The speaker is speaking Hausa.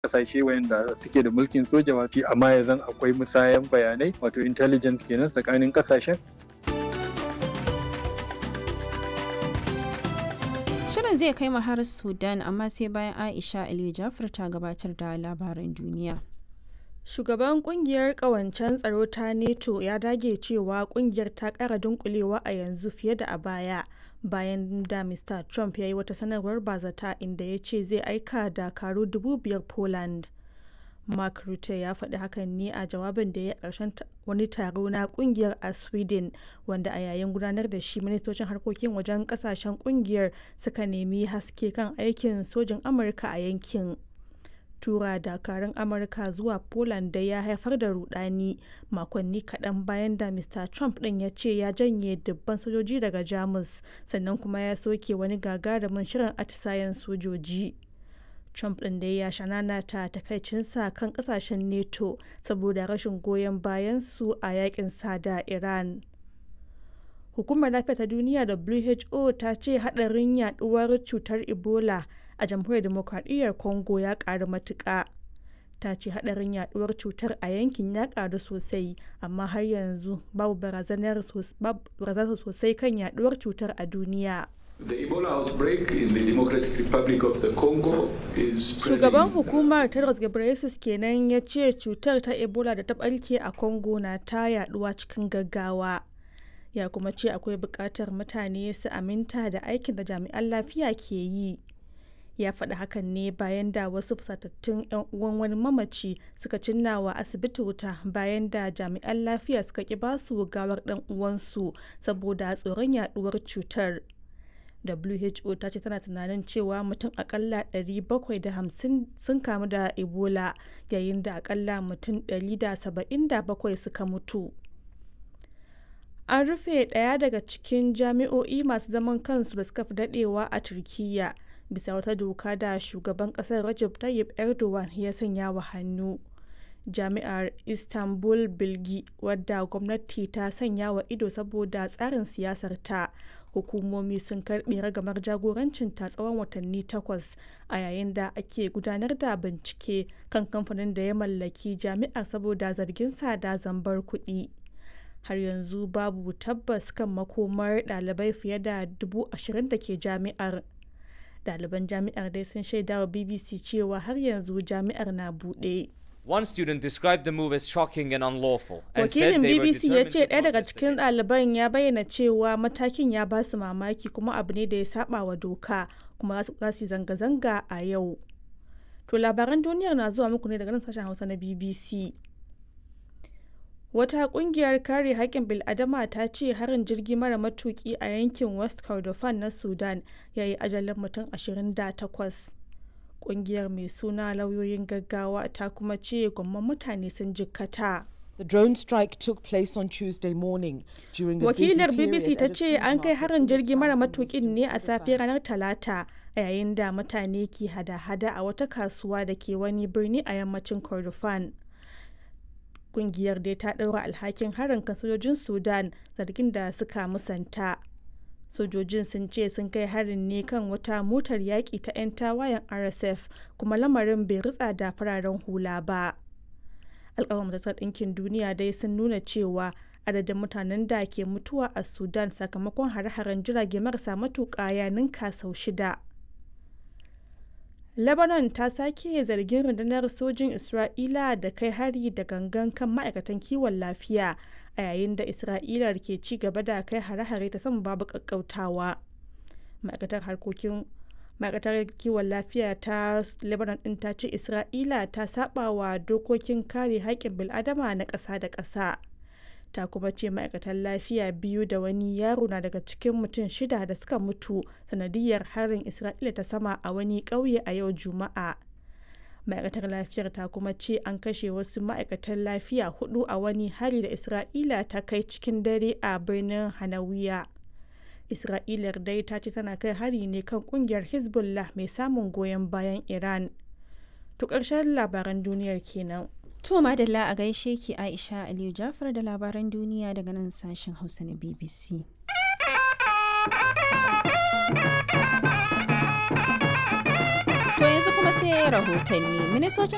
kasashe wayanda suke da mulkin soja wato amma yanzu akwai musayan bayanai wato intelligence kenan tsakanin kasashen Shirin zai kai mu har Sudan amma sai bayan Aisha Aliyu Jafar ta gabatar da labaran duniya. Shugaban kungiyar kawancen tsaro ta NATO ya dage cewa kungiyar ta kara dunkulewa a yanzu fiye da a baya bayan da Mr. Trump ya yi wata sanarwar bazata inda ya ce zai aika dakaru dubu biyar Poland. Mark Rutte ya faɗi hakan ne a jawabin da ya ƙarshen wani taro na kungiyar a Sweden wanda a yayin gudanar da shi ministocin harkokin wajen ƙasashen kungiyar suka nemi haske kan aikin sojin Amurka a yankin. tura dakarun amurka zuwa poland da ya haifar da rudani makonni kaɗan bayan da mr trump ɗin ya ce ya janye dubban sojoji daga jamus sannan kuma ya soke wani gagarumin shirin atisayen sojoji trump ɗin da ya shanana ta takaicinsa kan ƙasashen neto saboda rashin goyon bayan su a yakin da iran hukumar lafiya ta duniya who ta ce haɗarin yaduwar cutar ebola a jamhuriyar demokradiyyar congo ya karu matuƙa ta ce hadarin yaduwar cutar a yankin ya karu sosai amma har yanzu babu barazanar sosai kan yaduwar cutar a duniya The Ebola outbreak in the Democratic Republic of the Congo is Shugaban hukumar Tedros Ghebreyesus kenan ya ce cutar ta Ebola da ta barke a Congo na ta yaduwa cikin gaggawa. Ya kuma ce akwai buƙatar mutane su aminta da aikin da jami'an lafiya ke yi. ya faɗi hakan ne bayan da wasu fusatattun 'yan uwan wani mamaci suka cinna wa asibiti wuta bayan da jami'an lafiya suka ki basu gawar ɗan uwansu saboda tsoron yaduwar cutar who ta ce tana tunanin cewa mutum akalla 750 sun kamu da ebola yayin da akalla mutum 177 suka mutu an rufe ɗaya daga cikin jami'o'i masu zaman kansu da suka fi daɗewa a turkiyya bisa wata doka da shugaban kasar Recep Tayyip Erdogan ya sanya wa hannu. Jami'ar Istanbul Bilgi wadda gwamnati ta sanya wa ido saboda tsarin siyasar ta hukumomi sun karbe ragamar jagorancin ta tsawon watanni takwas a yayin da ake gudanar da bincike kan kamfanin da ya mallaki jami'ar saboda zargin sa da zambar kuɗi. har yanzu babu tabbas kan makomar ɗalibai fiye da dubu ashirin da ke jami'ar ɗaliban jami'ar dai sun shaida wa bbc cewa har yanzu jami'ar na buɗe One student described the move as shocking and unlawful and wakilin said they were bbc ya determined ce to ɗaya daga protest cikin against it. ɗaliban ya bayyana cewa matakin ya ba su mamaki kuma abu ne da ya saba wa doka kuma za su yi zanga-zanga a yau to labaran duniyar na zuwa muku ne daga nan sashen hausa na bbc Wata kungiyar kare haƙƙin bil'adama ta ce harin jirgi mara matuƙi a yankin West Kordofan na Sudan ya yi ajalin mutum 28. Kungiyar mai suna lauyoyin gaggawa ta kuma ce gwamman mutane sun jikkata. The drone strike took place on Tuesday morning during the busy Wakilar period BBC ta at a ce food an kai market harin in the jirgi mara town of matuƙin West ne a safe Kordofan. ranar Talata a yayin da mutane ke hada-hada a wata kasuwa da ke wani birni a yammacin Kordofan. Kungiyar dai ta ɗaura alhakin harin kan sojojin Sudan zargin da suka musanta. Sojojin sun ce sun kai harin ne kan wata motar yaƙi ta 'yan tawayen RSF kuma lamarin bai ritsa da fararen hula ba. Alƙawar Majalisar Ɗinkin Duniya dai sun nuna cewa adadin mutanen da ke mutuwa a Sudan sakamakon hare-haren jirage marasa matuƙa ya ninka sau shida. Lebanon ta sake zargin rundunar sojin Isra'ila da kai hari da gangan kan ma'aikatan kiwon lafiya a yayin da Isra'ila ke ci gaba da kai hare-hare ta sama babu ƙaƙƙautawa. Ma'aikatar harkokin ma'aikatar kiwon lafiya ta Lebanon ɗin ta ce Isra'ila ta saba wa dokokin kare haƙƙin bil'adama na ƙasa da ƙasa. ta kuma ce ma'aikatan lafiya biyu da wani yaro na daga cikin mutum shida da suka mutu sanadiyar harin isra'ila ta sama a wani ƙauye a yau juma'a ma'aikatar lafiyar ta kuma ce an kashe wasu ma'aikatan lafiya hudu a wani hari da isra'ila ta kai cikin dare a birnin hanawiya isra'ilar dai ta ce tana kai hari ne kan kungiyar hezbollah mai samun goyon bayan iran to ƙarshen labaran duniyar kenan To madalla a gaishe ki Aisha Aliyu Jafar da labaran duniya daga nan sashen Hausa na BBC. To yanzu kuma sai rahotanni. Ministocin